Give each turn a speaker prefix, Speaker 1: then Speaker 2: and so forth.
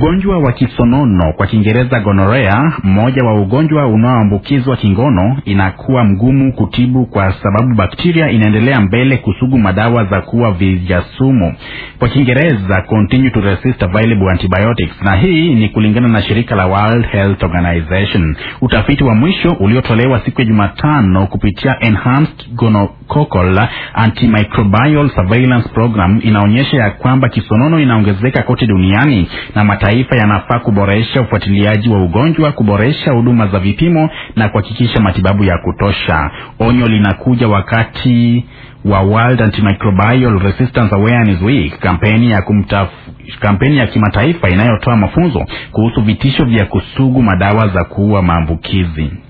Speaker 1: Ugonjwa wa kisonono kwa Kiingereza gonorea, mmoja wa ugonjwa unaoambukizwa kingono, inakuwa mgumu kutibu kwa sababu bakteria inaendelea mbele kusugu madawa za kuua vijasumu, kwa Kiingereza continue to resist available antibiotics, na hii ni kulingana na shirika la World Health Organization. Utafiti wa mwisho uliotolewa siku ya Jumatano kupitia Enhanced Gonococcal Antimicrobial Surveillance Program inaonyesha ya kwamba kisonono inaongezeka kote duniani na mataifa yanafaa kuboresha ufuatiliaji wa ugonjwa, kuboresha huduma za vipimo na kuhakikisha matibabu ya kutosha. Onyo linakuja wakati wa World Antimicrobial Resistance Awareness Week, kampeni ya kumtaf kampeni ya kimataifa inayotoa mafunzo kuhusu vitisho vya kusugu madawa za kuua maambukizi.